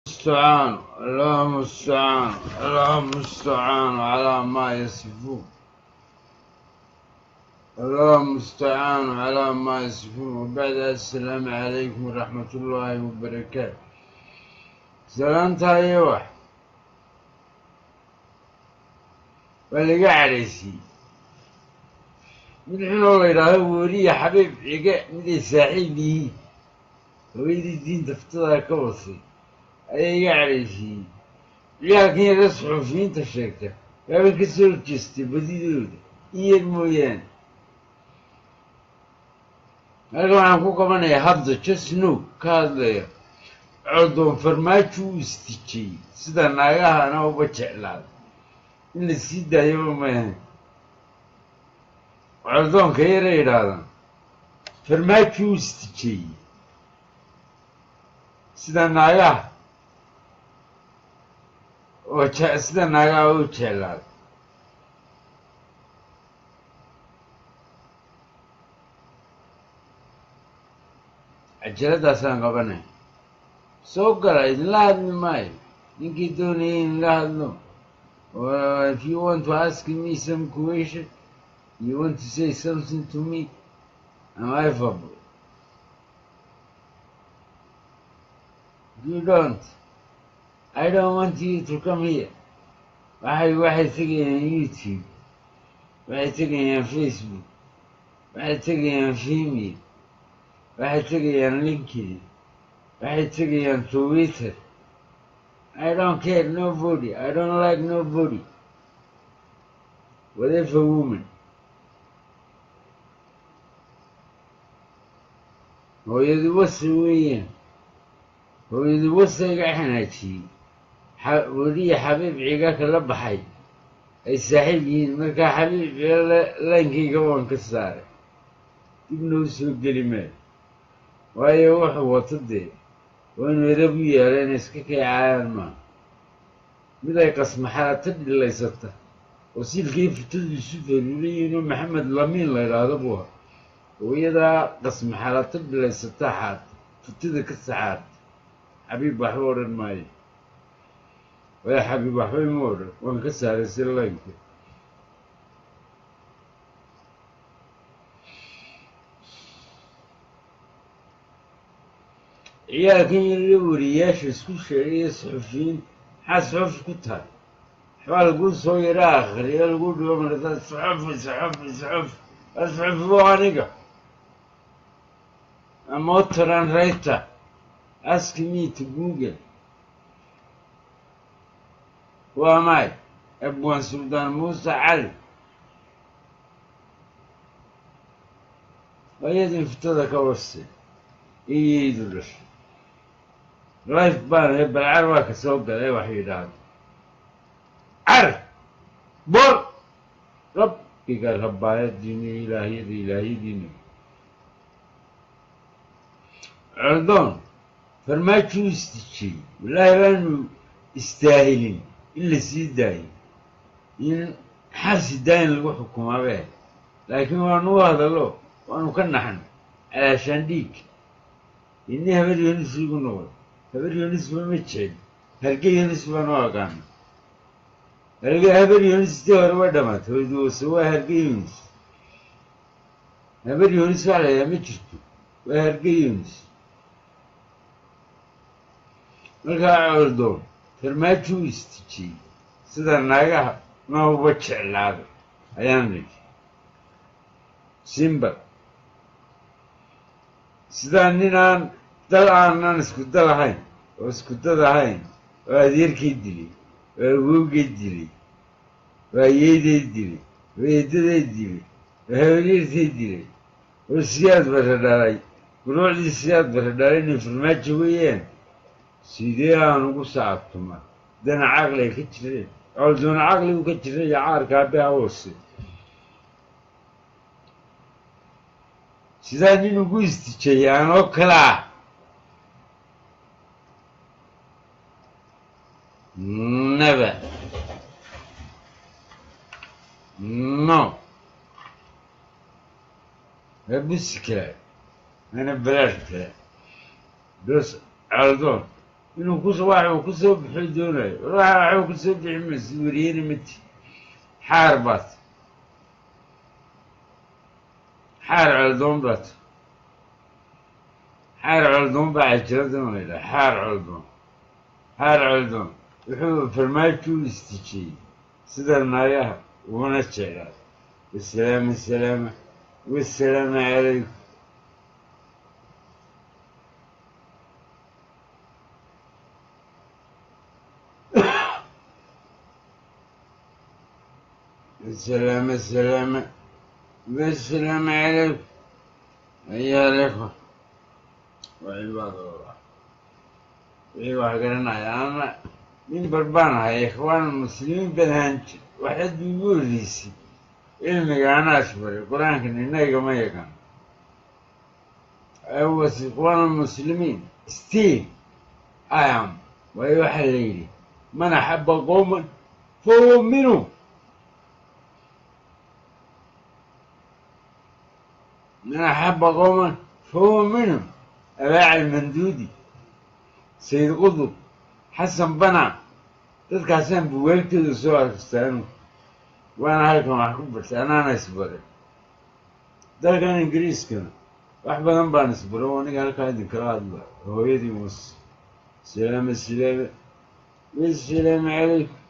المستعان اللهم المستعان اللهم المستعان على ما يصفون اللهم المستعان على ما يصفون وبعد السلام عليكم ورحمة الله وبركاته سلامت هاي واحد واللي عليسي من حين الله يراه ولي حبيب عقاء مدي ساحبي ويدي الدين تفتضها كوصي ayay iga cadhaysiiyey ciyaalkan yaga suxuufiyiinta sheegta waaba ka soo horjeestay badidooda in yar mooyaane halkan waxaan ku qabanayaa hadda jasnow ka hadlaya codoon farmaajo u istijiyey sida naagahana uba jeclaada in la sii daayaba maahan codoonka yara yidhaahdaan farmaajo u istijiyey sida naagaha oo je sida naagaa u jeclaada cajaladaasaan qabanay soo gala idinla hadli maayo ninkii doonaya idinla hadlo if you want to ask me some question you want to say something to me am I available you don't I don't want you to come here. waxay waxay tegayaan youtube waxay tegayaan facebook waxay tegayaan vimeo waxay tegayaan linkedin waxay tegayaan twitter I don't care nobody I don't like nobody whatever woman hooyadu wasa weeyaan hooyadu wasa iga xanaajiyey weliya xabiib ciga kala baxay ay saaxiib yihiin markaa xabiib ciga laankayga waan ka saaray dibna u soo geli maayo waayo wuxuu wato dee waa inu erab u yaala inay iska kaycaayaan maaha mid ay qasmaxaata dhilaysata oo siilkii futadu isu faruulayiinoo maxamed lamiin la idhaahdo buu ha oo iyadaa qasmaxalata dhilaysata xaata futada ka saxaarta xabiib waxba odhan maayo waya xabiib waxba ima odhan waan ka saaray si laynka ciyaalkan yarla wariyaasha isku sheegaya suxufiyiin maxaa suxuf ku tahay waxbaa lagu soo yara akhriyo lagu dhigo marata suxufi suxufi suxuf waa suxufi bo aniga amotoran rayta ask me to google waa maay abwaan suldaan muuse cali ayadii fitada ka wastay iyaydu dhashay life baan ee balcar waa ka soo galay wax yidhaahda car bor rabbiga rabbaayadiina ilaahiyada ilaahyadiina cordoon farmaajo u istijiyey wallaahi baanu istaahilin in la sii daayo in xabsi daayin lagu xukumaabe laakiin waanu u hadallo waanu ka naxno calaashaan dhiig ini habar yonis igu noqdo habar yonisba ma jecel halge yonis baan u aqaana halge habar yonis tii hore waa dhamaatay wayduwase waa harge yonis habar yonis waa layaa ma jirto waa harge yonis markaa coldoon farmaajo u istijiyey sida naagaha ma uba jeclaado ayaan nidhi simbal sidaa ninaan dal aanan isku dal ahayn oo isku dad ahayn oo adeerkay dilay oo awowgay dilay oo ayeeday dilay oo eedaday dilay oo habaryartay dilay oo siyaad bara dhalay guruucdii siyaad bara dhalay inay farmaajo weeyaan sidee aan ugu sacabtuma dana caqli ay ka jireen coldoona caqligu ka jira iyo caarka aabbeha hoose sidaa nin ugu istijayay aan oo kale ah never no abusi kale ana balaad kale dos coldoon inuu kus wax uu ku soo baxo doonayo waxa waxuu ku soo bixi maysid wariyana mati xaar baad xaar coldoon baad xaar coldoon baa cajiradan la yidhaha xaar coldoon xaar coldoon wuxuu farmaajo u istijiyey sida naagaha uguna jeclaa wasalaama salaama wasalaamu calaykum السلامة السلامة والسلام عليكم أيها الإخوة وعباد الله wixii wax garanaya ama nin barbaan ahay ikhwaan muslimiin badhanj waxaad igu horreysay cilmiga anaas baray qur-aankan inagama yaqaan I was ikhwaan muslimiin still I am waayo waxaa la yidhi man axaba qowman fahuwa minhum من أحب قوما فهو منهم أباع المندودي سيد قطب حسن بنع dadkaasaan buwaagtooda soo arkistaanu waana halkan wax ku bartay anaana isbaray dalkan ingiriiskana wax badan baan isbaro aniga halkaa idinkala hadla hooyadii muuse salaama salaama wasalaamu calaykum